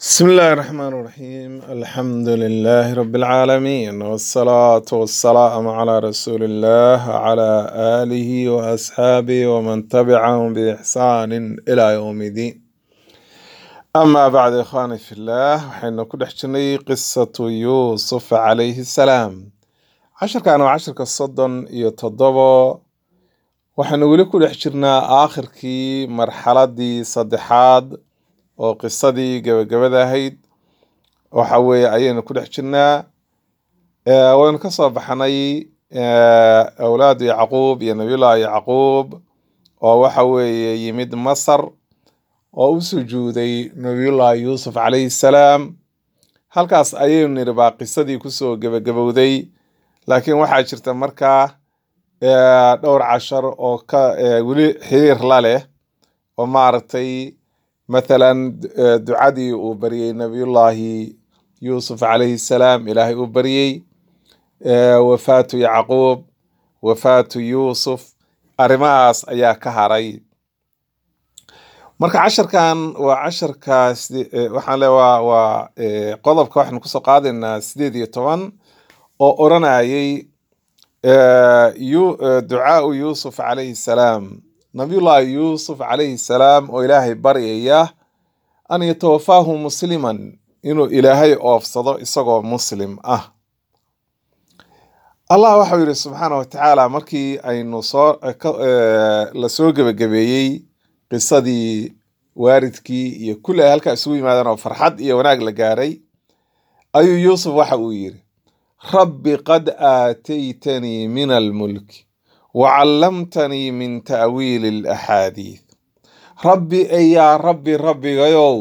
بسم الله الرحمن الرحيم الحمد لله رب العالمين والصلاة والسلام على رسول الله وعلى آله وأصحابه ومن تبعهم بإحسان إلى يوم الدين أما بعد إخواني في الله وحين كل حجني قصة يوسف عليه السلام عشر كانوا عشر كالصدن يتضبوا waxaanu weli ku dhex jirnaa aakhirkii marxaladii saddexaad oo qisadii gabagabada ahayd waxa weeye ayaynu ku dhex jirnaa Eh, waynu ka soo baxnay eh, awlaadu yacquub iyo nabiyullaahi yacquub oo waxa weeye yimid masar oo u sujuuday nabiyullaahi yuusuf calayhi salaam halkaas ayaynu nidhi baa qisadii kusoo gebagabowday laakiin waxaa jirta markaa eh, dhowr cashar oo ka eh, weli xiriir la leh oo maaragtay mathalan eh, ducadii uu baryey nabiyullaahi yuusuf calayhi salaam ilaahay uu baryey eh, wafaatu yacquub wafaatu yuusuf arrimahaas ayaa ka haray marka casharkan waa casharkaas waxaan le waa waa eh, qodobka waxaynu kusoo qaadaynaa sideed iyo toban oo odhanayay eh, yu- eh, ducaau yuusuf calayhi salaam nabiyullaahi yuusuf calayhi salaam oo ilaahay baryaya an yatawafaahu musliman inuu ilaahay oofsado isagoo muslim ah allah waxau yidhi subxaana wa tacaala markii aynu soo ka- eh, lasoo gebagabeeyey qisadii waaridkii iyo kulli ay halkaa isugu yimaadeen oo farxad iyo wanaag la gaaray ayuu yuusuf waxa uu yidhi rabbi qad aataytanii min almulki wacallamtanii min ta'wiili alaxaadiith rabbi ey yaa rabbi rabbigayow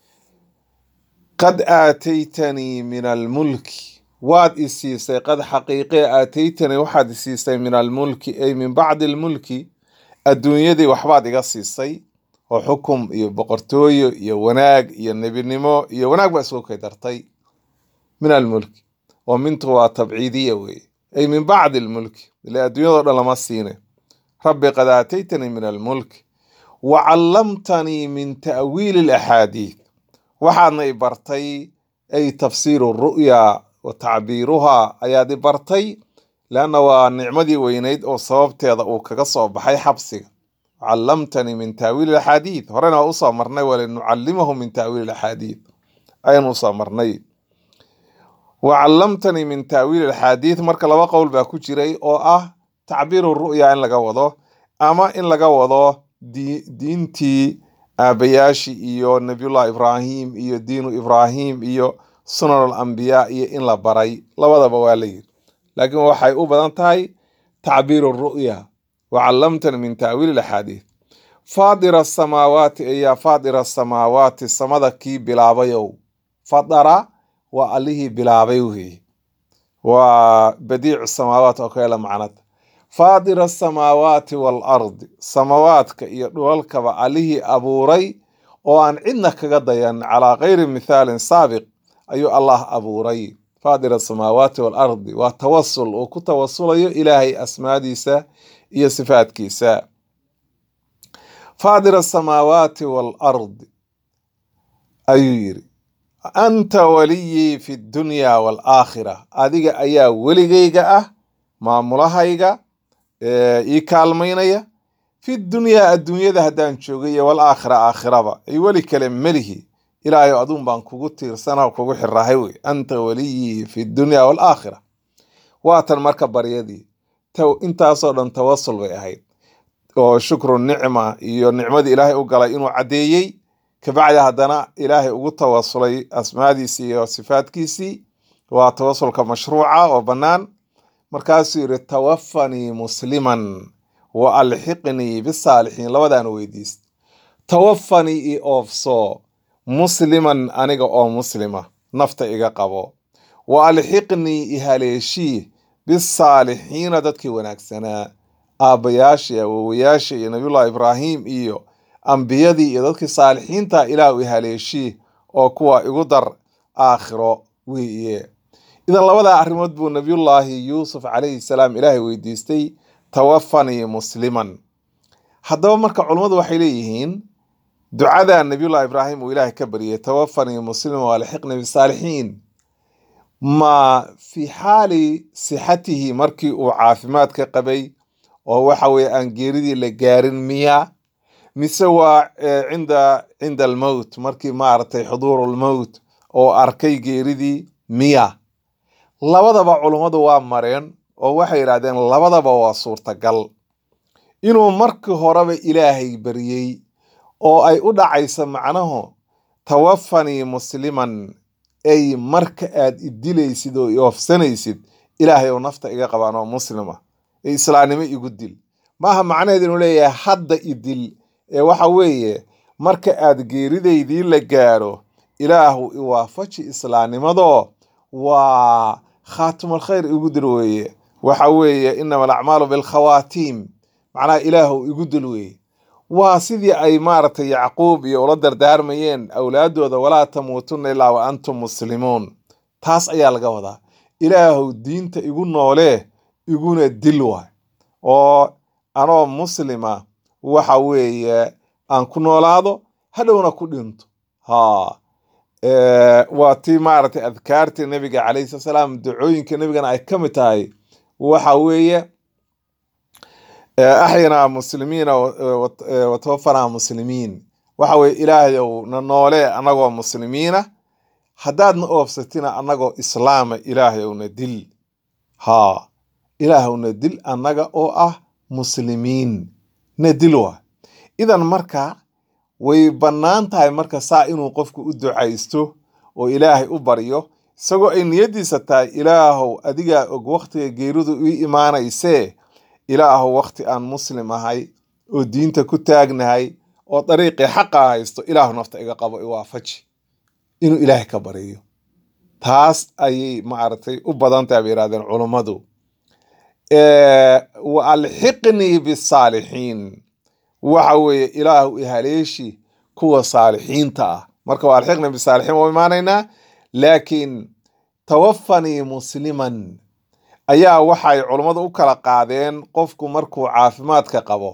qad aataytanii min almulki waad i siisay qad xaqiiqee aataytanii waxaad i siisay min almulki ay min bacdi almulki adduunyadii waxbaad iga siisay oo xukum iyo boqortooyo iyo wanaag iyo nebinimo iyo wanaag baa isugu kay dartay min almulki oo mintu waa tabciidiya weeye ay min bacdi almulki ile adduunyadoo dhan lama siine rabbi qad aataytanii min almulki wa callamtanii min ta'wiili alaxaadiith waxaadna i bartay ay tafsiiru ru'ya wa tacbiiruhaa ayaad i bartay leanna waa nicmadii weynayd oo sababteeda uu kaga soo baxay xabsiga callamtanii min ta'wiili alaxaadiith horena waa usoo marnay walinucallimahu min ta'wiili alaxaadiith ayanu usoo marnay wacallamtanii min ta'wiili alxaadiith marka laba qowl baa ku jiray oo ah tacbiiru ru'ya in laga wado ama in laga wado di- diintii aabayaashii iyo nabiyullah ibraahim iyo diinu ibraahim iyo sunan alambiyaa iyo in la baray labadaba waa la yiri laakiin waxay u badan tahay tacbiiru ru'ya wacallamtanii min ta'wiili alaxaadiith faadira asamaawaati ayaa faadira asamaawaati samada kii bilaabayow fadara waa allihii bilaabay weeye waa badiicu samaawaat oo kale macnad faadira asamaawaati waalardi samaawaadka iyo dhulalkaba allihii abuuray oo aan cidna kaga dayan calaa gayri mithaalin saabiq ayuu allah abuuray faadira asamaawaati waalardi waa tawasul uu ku tawasulayo ilaahay asmaadiisa iyo sifaadkiisa faadira asamaawaati waalardi ayuu yiri anta waliyii fi dunya waalaakhira adiga ayaa weligayga ah maamulahayga ee ii kaalmaynaya fi dunyaa adduunyada haddaan joogay iyo walaakhira aakhiraba ay weli kale melihi ilaahayo aduun baan kugu tiirsana kugu xirahay wey anta waliyii fi dunya waalaakhira waatan marka baryadii taw intaasoo dhan tawasul bay ahayd oo shukru nicma iyo nicmadii ilaahay u galay inuu caddeeyey kabacdi haddana ilaahay ugu tawasulay asmaadiisii iyo sifaadkiisii waa tawasulka mashruuca oo bannaan markaasuu yidhi tawafanii musliman wa alxiqnii bisaalixiin labadaan weydiist tawafanii i oofso musliman aniga oo muslima nafta iga qabo wa alxiqnii i haleeshii bisaalixiina dadkii wanaagsanaa aabbayaashii awowayaashii iyo nabiyullahi ibraahim iyo ambiyadii iyo dadkii saalixiinta ilaahu i haleeshii oo kuwa igu dar aakhiro weeye idan labadaa arrimood buu nabiyullaahi yuusuf calayhi salaam ilaahay weydiistay tawafanii musliman haddaba marka culummadu waxay leeyihiin ducada nabiyullahi ibraahim uu ilaahay ka baryay tawafanii muslima waalxiqni bisaalixiin ma fi xaali sixatihi markii uu caafimaadka qabay oo waxa weeye aan geeridii la gaarin miya mise waa cinda cinda almowt markii maaragtay xuduuru lmowt oo arkay geeridii miya labadaba culummadu waa mareen oo waxay yidhahdeen labadaba waa suurtagal inuu markii horeba ilaahay baryey oo ay u dhacayso macnahu tawafanii musliman ay marka aad idilaysid oo ioofsanaysid ilaahay oo nafta iga qabaan oo muslima ee islaamnimo igu dil maaha macnaheed inuu leeyahay hadda idil ee waxa weeye marka aad geeridaydii la gaaro ilaahu iwaafaji islaamnimadoo waa khaatimulkhayr igu dil weeye waxa weeye inama alacmaalu bilkhawaatiim macnaha ilaahu igu dil weeye waa sidii ay maaragtay yacquub iyo ula dardaarmayeen awlaadooda walaa tamuutunna ilaa wa antum muslimuun taas ayaa laga wadaa ilaahu diinta igu noolee iguna dil waay oo anoo muslima waxa weeye aan ku noolaado hadhowna ku dhinto ha waa tii maaragtay adkaartii nabiga calayhi salatu salaam ducooyinka nabigana ay ka mid tahay waxa weeye axyanaa muslimiina watawafanaa muslimiin waxa weye ilaahayow na noolee annagoo muslimiina haddaadna oofsatina annagoo islaama ilaahayowna dil haa ilaahowna dil annaga oo ah muslimiin na dil waa idan marka way bannaan tahay marka saa inuu qofku u ducaysto oo ilaahay u baryo isagoo ay niyaddiisa tahay ilaahow adigaa og wakhtiga geeridu ii imaanaysee ilaahow wakhti aan muslim ahay oo diinta ku taagnahay oo dariiqii xaqa haysto ilaahu nafta iga qabo iwaafaji inuu ilaahay ka baryo taas ayay maaragtay u badan tahay bay yidhahdeen culummadu wa alxiqnii bisaalixiin waxa weeye ilaahu ihaleeshi kuwa saalixiinta ah marka waa alxiqnii bisaalixiin waa imaanaynaa laakiin tawafanii musliman ayaa waxay culummadu u kala qaadeen qofku markuu caafimaadka qabo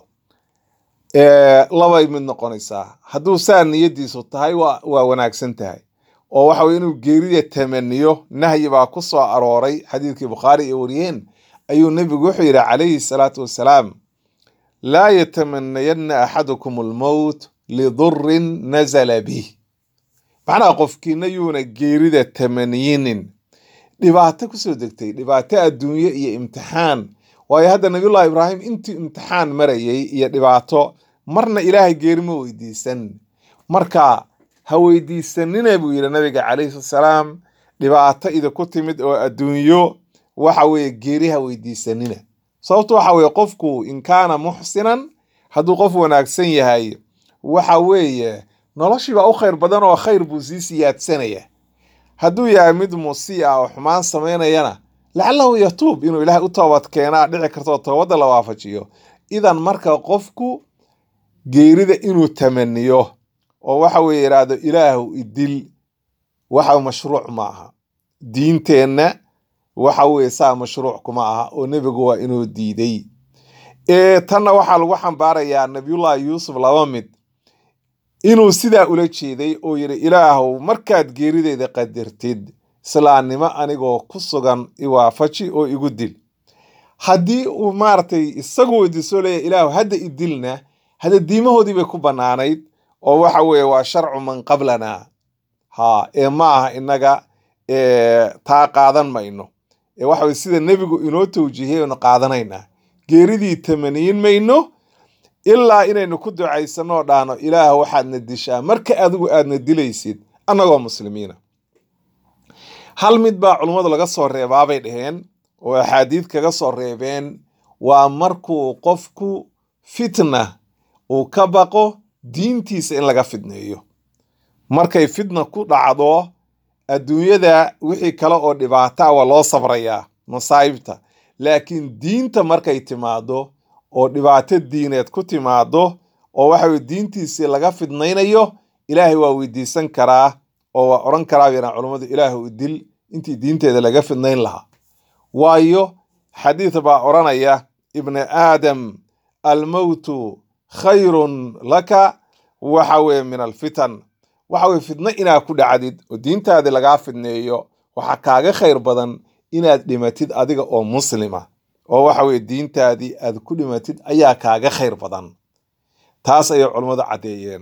labay mid noqonaysaa hadduu saa niyadiisu tahay waa wanaagsan tahay oo waxa weye inuu geerida tamaniyo nahyi baa ku soo arooray xadiidkii bukhaari ay wariyeen ayuu nebigu wuxuu yidhi calayhi salaatu wassalaam laa yatamanayanna axadukum almowt lidurin nazala bih macnaha qofkiina yuuna geerida tamaniyinin dhibaato kusoo degtay dhibaato adduunye iyo imtixaan waayo hadda nabiyullahi ibraahim intii imtixaan marayay iyo dhibaato marna ilaahay geeri ma weydiisan marka ha weydiisanina buu yidhi nabiga calayhi salaam dhibaato idinku timid oo adduunyo waxa weeye geeri ha weydiisanina sababto waxa weeye qofku in kaana muxsinan hadduu qof wanaagsan yahay waxa weeye noloshiibaa u khayr badan oo khayr buu sii siyaadsanaya hadduu yahay mid musii ah oo xumaan samaynayana lacalahu yatuub inuu ilaahay u toobad keenaa dhici kartoo toobadda la waafajiyo idan marka qofku geerida inuu tamaniyo oo waxa weye yidhaahdo ilaahu idil waxa mashruuc ma aha diinteenna waxa weye saa mashruuc kuma aha oo nebigu waa inuu diiday tanna waxaa lagu xambaarayaa nabiyullahi yuusuf laba mid inuu sidaa ula jeeday oo yidhi ilaahow markaad geerideyda qadirtid islaamnimo anigoo ku sugan iwaafaji oo igu dil haddii uu maaragtay isagu weydiisoo leeyahy ilaahu hadda idilna hadda diimahoodii bay ku bannaanayd oo waxa weeye waa sharcu man qablana ha ee ma aha innaga taa qaadan mayno ee waxa weye sida nebigu inoo tawjiihiyay aynu qaadanaynaa geeridii tamaniyin mayno ilaa inaynu ku ducaysanoo dhaano ilaah waxaadna dishaa marka adigu aadna dilaysid annagoo muslimiina hal mid baa culummadu laga soo reebaabay dhaheen oo axaadiid kaga soo reebeen waa markuu qofku fitna uu ka baqo diintiisa in laga fidneeyo markay fitna ku dhacdo adduunyada wixii kale oo dhibaata waa loo sabrayaa masaa'ibta laakiin diinta markay timaado oo dhibaato diineed ku timaado oo waxa weye diintiisii laga fidnaynayo ilaahay waa weydiisan karaa oo waa odhan karaa yaraan culummadu ilaahu idil intii diinteeda laga fidnayn lahaa waayo xadiid baa odhanaya ibni aadam almowtu khayrun laka waxa weeye min alfitan waxa weye fitno inaad ku dhacdid oo diintaadii lagaa fidneeyo waxaa kaaga khayr badan inaad dhimatid adiga oo muslima oo waxa weye diintaadii aad ku dhimatid ayaa kaaga khayr badan taas ayay culummadu caddeeyeen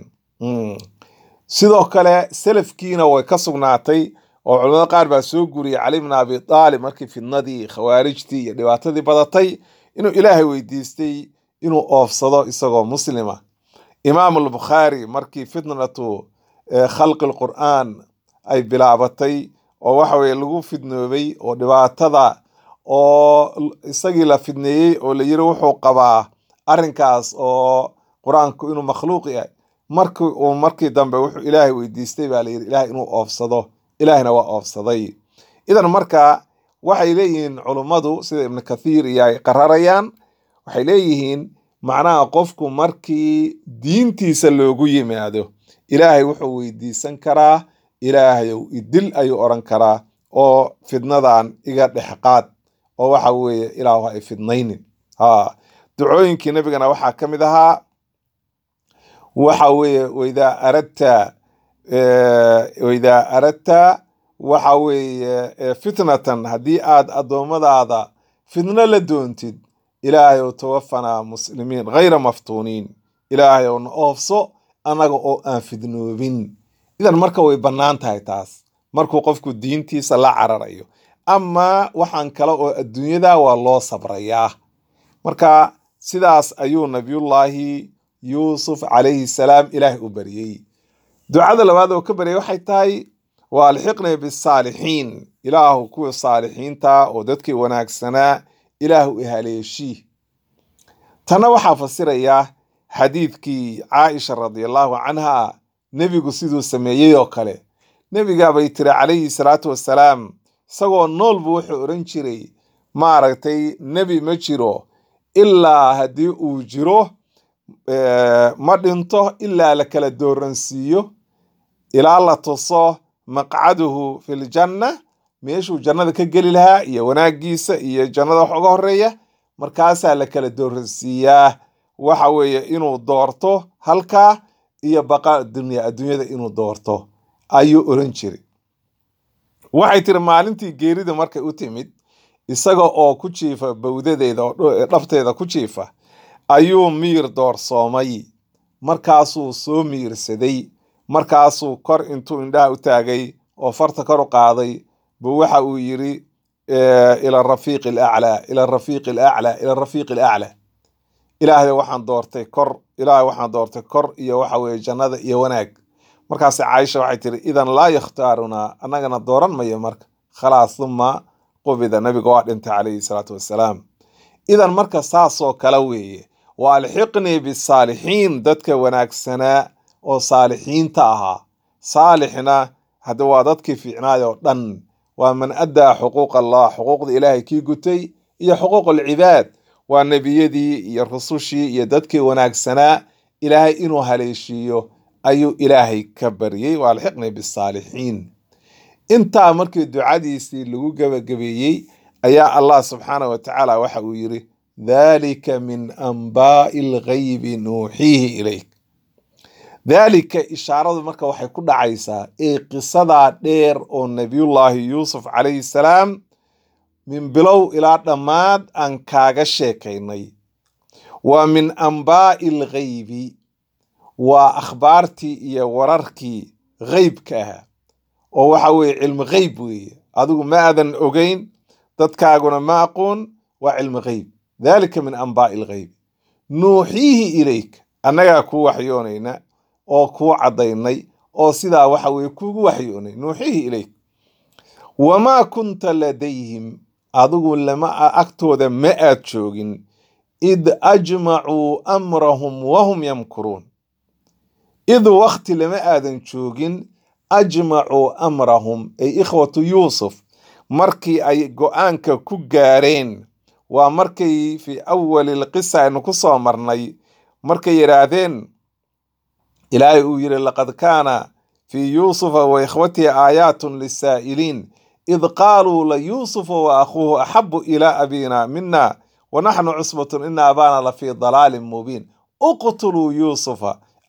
sidoo kale selafkiina way ka sugnaatay oo culamada qaar baa soo guriyay cali bn abi aalib markii fidnadii khawaarijtii iyo dhibaatadii badatay inuu ilaahay weydiistay inuu oofsado isagoo muslima imaam albukhaari markii fitnatu khalqi lqur'aan ay bilaabatay oo waxa weye lagu fidnoobay oo dhibaatada oo isagii la fidneeyey oo la yiri wuxuu qabaa arrinkaas oo qur-aanku inuu makhluuq yahay markii uu markii dambe wuxuu ilaahay weydiistay baa layidhi ilaahay inuu oofsado ilaahina waa oofsaday idan marka waxay leeyihiin culummadu sida ibnu kathiir iyo ay qararayaan waxay leeyihiin macnaha qofku markii diintiisa loogu yimaado ilaahay wuxuu weydiisan karaa ilaahayow idil ayuu odhan karaa oo fidnadan iga dhexqaad oo waxa weeye ilaahu ay fidnaynin ha ducooyinkii nebigana waxaa ka mid ahaa waxa weeye waidaa aradta waidaa aradta waxa weeye fitnatan haddii aad addoommadaada fidno la doontid ilaahay ow tawafanaa muslimiin hayra maftuuniin ilaahay ow na oofso annaga oo aan fidnoobin idan marka way bannaan tahay taas markuu qofku diintiisa la cararayo amaa waxaan kale oo adduunyada waa loo sabrayaa marka sidaas ayuu nabiyullaahi yuusuf calayhi salaam ilaahay u baryey ducada labaad oo ka baryay waxay tahay waa alxiqnii bisaalixiin ilaahu kuwii saalixiinta oo dadkii wanaagsanaa ilaahu ihaleeshii tanna waxaa fasirayaa xadiidkii caaisha radiallahu canha nebigu siduu sameeyey oo kale nebigaabay tiri calayhi salaatu wassalaam isagoo noolbu wuxuu odhan jiray maaragtay nebi ma jiro ilaa haddii uu jiro ma dhinto ilaa la kala dooransiiyo ilaa la tuso maqcaduhu filjanna meeshuu jannada ka geli lahaa iyo wanaaggiisa iyo jannada wax uga horeeya markaasaa la kala dooransiiyaa waxa weeye inuu doorto halkaa iyo baqa dunya adduunyada inuu doorto ayuu oran jiray waxay tiri maalintii geerida markay u timid isaga oo ku jiifa bawdadeeda oo dhabteeda ku jiifa ayuu miir doorsoomay markaasuu soo miirsaday markaasuu kor intuu indhaha u taagay oo farta kor u qaaday buu waxa uu yiri ila rafiiqi alaclaa ila rafiiqi alaclaa ila rafiiqi alaclaa ilaahay waxaan doortay kor ilaahay waxaan doortay kor iyo waxa weeye jannada iyo wanaag markaas caaisha waxay tiri idan laa yakhtaarunaa annagana dooran mayo marka khalaas uma qubida nabiga waa dhintay calayhi salaatu wassalaam idan marka saasoo kale weeye wa alxiqnii bisaalixiin dadka wanaagsanaa oo saalixiinta ahaa saalixna hadda waa dadkii fiicnaay oo dhan waa man addaa xuquuq allah xuquuqda ilaahay kii gutay iyo xuquuq alcibaad waa nebiyadii iyo rusushii iyo dadkii wanaagsanaa ilaahay inuu haleeshiiyo ayuu ilaahay ka baryey waa alxiqnii bisaalixiin intaa markii ducadiisii lagu gebagabeeyey ayaa allah subxaanah wa tacaala waxa uu yiri dhalika min anbaa'i alghaybi nuuxiihi ilayk daalika ishaaradu marka waxay ku dhacaysaa ee qisadaa dheer oo nebiyullaahi yuusuf calayhi salaam min bilow ilaa dhammaad aan kaaga sheekaynay waa min anbaa'i alghaybi waa akhbaartii iyo wararkii ghaybka ahaa oo waxa weeye cilmi ghayb weeye adigu ma aadan ogeyn dadkaaguna ma aqoon waa cilmi ghayb dhalika min anbaa'i alghaybi nuuxiihi ilayk annagaa kuu waxyoonayna oo kuu caddaynay oo sidaa waxa weye kuugu waxyoonay nuuxiihi ilayk wamaa kunta ladayhim adigu lama agtooda ma aad joogin id ajmacuu amrahum wahum yamkuruun id wakti lama aadan joogin ajmacuu amrahum ay ikhwatu yuusuf markii ay go-aanka ku gaareen waa markay fii awali lqisa aynu ku soo marnay markay yidhaahdeen ilaahay uu yidhi laqad kaana fii yuusufa wa ikhwatihi aayaatun lisaa'iliin id qaaluu layuusufa wa akhuuhu axabu ilaa abina mina wanaxnu cusbatun ina abaana lafii dalaalin mubiin uqtuluu yuusufa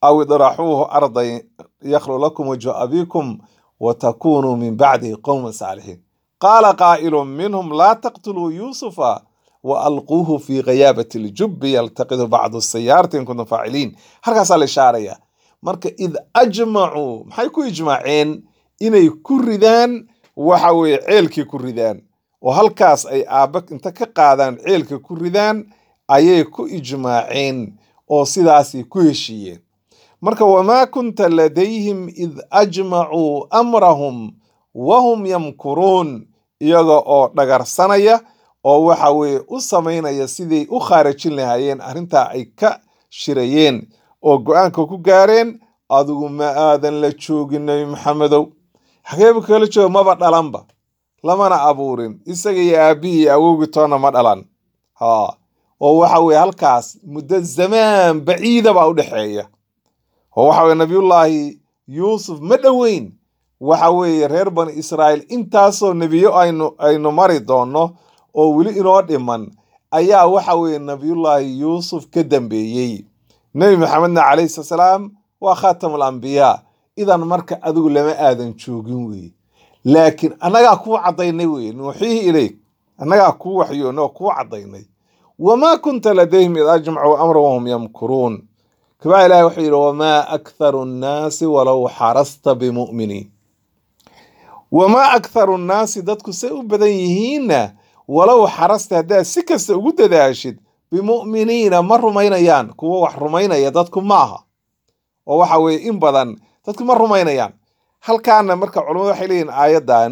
aw idraxuuhu ardan yakhlu lakum wajhu abikum watakunuu min bacdihi qowman saalixiin qaala qaa'ilu minhum laa taqtuluu yuusufa waalquuhu fi ghayaabati ljubi yaltaqidu bacdu sayaarati in kuntum faaciliin halkaasaa la ishaaraya marka id ajmacuu maxay ku ijmaaceen inay ku ridaan waxa weeye ceelkii ku ridaan oo halkaas ay aabba inta ka qaadaan ceelka ku ridaan ayay ku ijmaaceen oo sidaasay ku heshiiyeen marka wamaa kunta ladayhim id ajmacuu amrahum wahum yamkuruun iyaga oo dhagarsanaya oo waxa weeye u samaynaya siday u khaarajin lahaayeen arrintaa ay ka shirayeen oo go-aanka ku gaareen adigu ma aadan la joogin nebi maxamedow xageebu kala jooga maba dhalanba lamana abuurin isaga iyo aabbihii iyo awowgii toonna ma dhalan ha oo waxa weeye halkaas muddo zamaan baciida baa u dhexeeya oo waxa weye nabiyullaahi yuusuf ma dhoweyn waxa weeye reer bani israa'iil intaasoo nebiyo aynu aynu mari doonno oo weli inoo dhiman ayaa waxa weeye nabiyullaahi yuusuf ka dambeeyey nebi maxamedna calayhi salaam waa khaatamul ambiyaa idan marka adigu lama aadan joogin weye laakiin annagaa kuu caddaynay weye nuuxiihi ilayk annagaa kuu waxyoonay oo kuu caddaynay wamaa kunta ladayhim id ajmacuu amra wahum yamkuruun kabaa ilahi wuxuu yidhi wamaa aktharu nnaasi walow xarasta bimu'miniin wamaa aktharu nnaasi dadku say u badan yihiinna walow xarasta haddaad si kasta ugu dadaashid bimu'miniina ma rumaynayaan kuwo wax rumaynaya dadku ma aha oo waxa weeye in badan dadku ma rumaynayaan halkaana marka culamadu waxay leeyihin aayaddan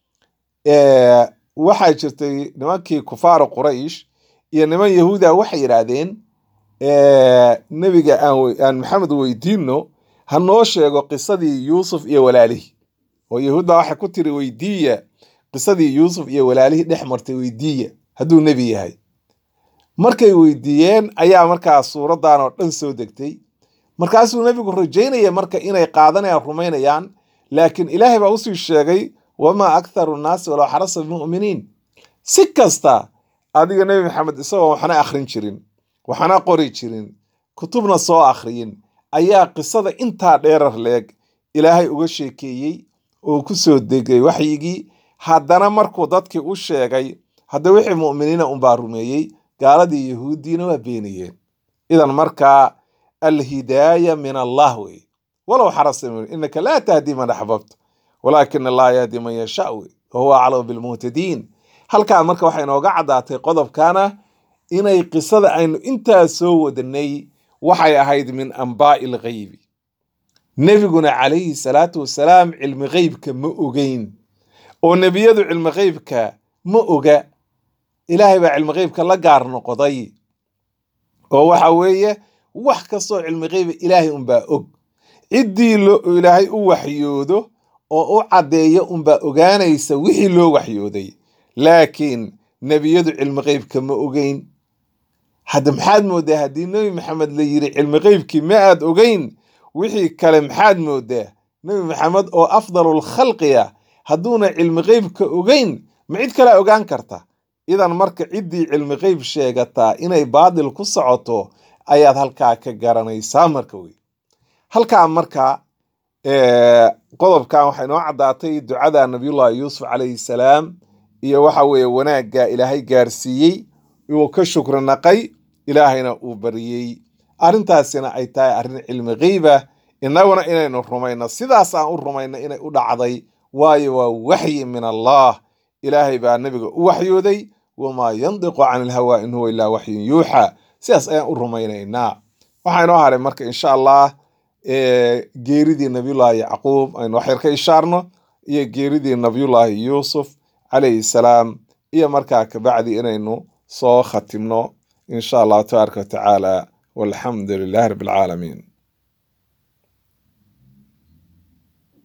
waxaa jirtay nimankii kufaaru quraysh iyo niman yahuuda waxay yidhaahdeen nebiga aan maxamed weydiino ha noo sheego qisadii yuusuf iyo walaalihii oo yahuudda waxay ku tiri weydiiya qisadii yuusuf iyo walaalihii dhex martay weydiiya hadduu nebi yahay markay weydiiyeen ayaa markaa suuraddan oo dhan soo degtay markaasuu nebigu rajaynaya marka inay qaadanayaan rumaynayaan laakiin ilaahay baa usii sheegay wamaa aktharu nnaasi walow xarasa bimu'miniin si kasta adiga nebi maxamed isagoo waxna akhrin jirin waxna qori jirin kutubna soo akhriyin ayaa qisada intaa dheerar leeg ilaahay uga sheekeeyey oo ku soo degay waxyigii haddana markuu dadkii u sheegay hadda wixii mu'miniina unbaa rumeeyey gaaladii yahuuddiina waa beeniyeen idan markaa alhidaaya min allah wey walow xarasa inaka laa tahdi man axbabta walaakina allaha yahdi man yashaa wey wahuwa aclamu bilmuhtadiin halkaa marka waxay inooga caddaatay qodobkana inay qisada aynu intaa soo wadanay waxay ahayd min ambaa'i alghaybi nebiguna calayhi salaatu wasalaam cilmi gheybka ma ogeyn oo nebiyadu cilmi gheybka ma oga ilaahay baa cilmi gheybka la gaar noqday oo waxa weeye wax kastoo cilmi gheyba ilaahay unbaa og ciddii ilaahay u waxyoodo oo u caddeeya unbaa ogaanaysa wixii loo waxyooday laakiin nebiyadu cilmi gheybka ma ogeyn hadda maxaad moodaa haddii nebi maxamed la yiri cilmi gheybkii ma aad ogeyn wixii kale maxaad moodaa nebi maxamed oo afdalul khalqiya hadduuna cilmi gheybka ogeyn ma cid kalea ogaan karta idan marka ciddii cilmi geyb sheegataa inay baadil ku socoto ayaad halkaa ka garanaysaa marka wey halkaa marka qodobkan waxay noo caddaatay ducada nabiyullahi yuusuf calayhi salaam iyo waxa weeye wanaagga ilaahay gaarsiiyey uu ka shukri naqay ilaahayna uu bariyey arrintaasina ay tahay arrin cilmi geyba innaguna inaynu rumayno sidaas aan u rumayno inay u dhacday waayo waa waxyi min allah ilaahay baa nebiga u waxyooday wamaa yandiqu can ilhawaa in huwa ilaa waxyun yuuxa sidaas ayaan u rumaynaynaa waxaa inoo haray marka insha allah geeridii nabiyullaahi yacquub aynu waxyar ka ishaarno iyo geeridii nabiyullaahi yuusuf calayhi salaam iyo markaa kabacdi inaynu soo khatimno insha allahu tabaaraka watacaala walxamdu lilahi rabbi alcaalamiin